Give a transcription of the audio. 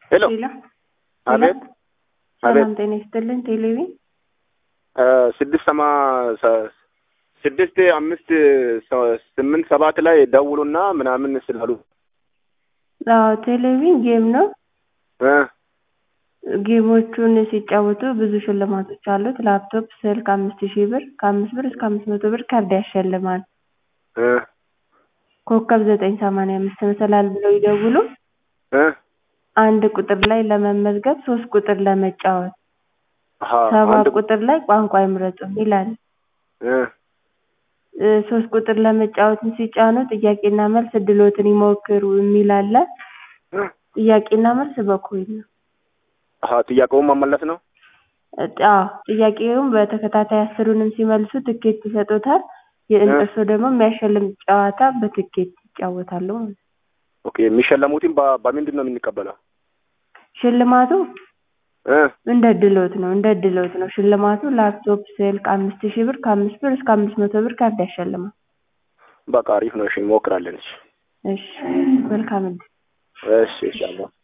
ሄሎ ሌላ አቤት ሰላም አቤት ጤና ይስጥልን። ቴሌቪ እ ስድስት ሰማ ሰ- ስድስት አምስት ሰ- ስምንት ሰባት ላይ ደውሉና ምናምን ስላሉ አዎ ቴሌቪዥን ጌም ነው። እ ጌሞቹን ሲጫወቱ ብዙ ሽልማቶች አሉት። ላፕቶፕ፣ ስልክ አምስት ሺህ ብር ከአምስት ብር እስከ አምስት መቶ ብር ካርድ ያሸልማል። እ ኮከብ ዘጠኝ ሰማንያ አምስት መሰላል ብለው ይደውሉ። እ አንድ ቁጥር ላይ ለመመዝገብ ሶስት ቁጥር ለመጫወት አሀ ሰባት አንድ ቁጥር ላይ ቋንቋ ይምረጡ ይላል። እ እ ሶስት ቁጥር ለመጫወትም ሲጫኑ ጥያቄና መልስ እድሎትን ይሞክሩ የሚል አለ። እ ጥያቄና መልስ በኮይን ነው። አሀ ጥያቄውን መመለስ ነው። አዎ ጥያቄውን በተከታታይ አስሩንም ሲመልሱ ትኬት ይሰጡታል። እ የእነሱ ደግሞ የሚያሸልም ጨዋታ በትኬት ይጫወታሉ ማለት ነው። ኦኬ የሚሸለሙትን በ- በምንድን ነው የምንቀበለው? ሽልማቱ እ እንደ ድሎት ነው እንደ ድሎት ነው ሽልማቱ ላፕቶፕ፣ ስልክ አምስት ሺህ ብር ከአምስት ብር እስከ አምስት መቶ ብር ካርድ ያሸልማል። በቃ አሪፍ ነው። እሺ እንሞክራለን። እሺ እሺ መልካም እድል። እሺ ኢንሻአላህ